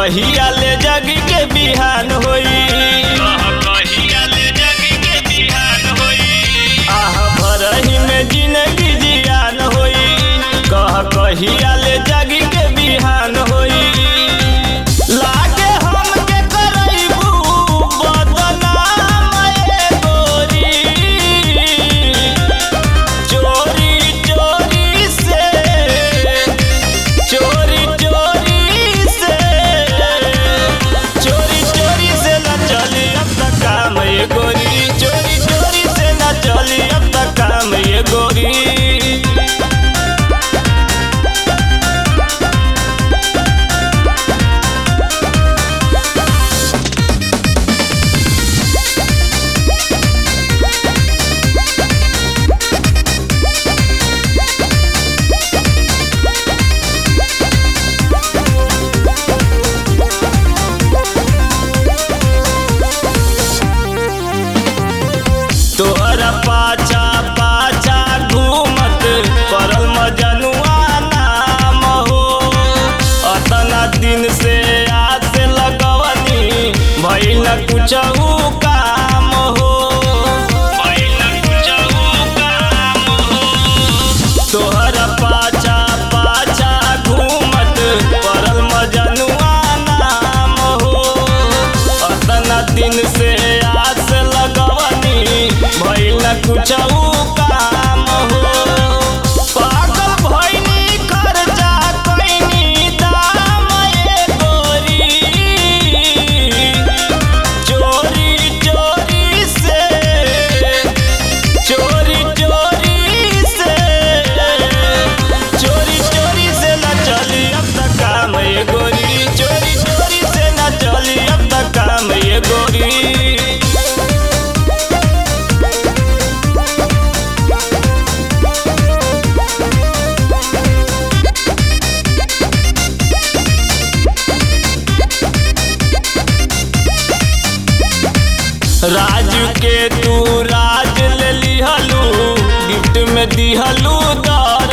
कहिया ले जग के बिहान होई आह भरही में जिंदगी जियान होई कह कहिया ले जग के बिहान होई लागे हमके करैबू बदनाम ए गोरी चोरी चोरी से चोरी चोरी से चोरी चोरी से न चली अब तक काम ये गोरी चोरी चोरी से न चली अब तक काम ये गोरी तोहरा पाछा पाछा घूमत परल मजनुआ नाम हो अतना दिन से आस लगवनी भइल न कुछहू काम हो भइल न कुछहू काम हो तोहरा पाछा पाछा घूमत परल मजनुआ नाम हो अतना दिन से आस लगवनी भइल न कुछहू काम हो पागल भइनी खर्चा कइनी दाम ए गोरी चोरी चोरी से चोरी चोरी से चोरी चोरी से न चली अब तक काम ये गोरी चोरी चोरी से न चली अब तक काम ये गोरी राजू के तू राज ले लिहलू गिफ्ट में दिहलू दस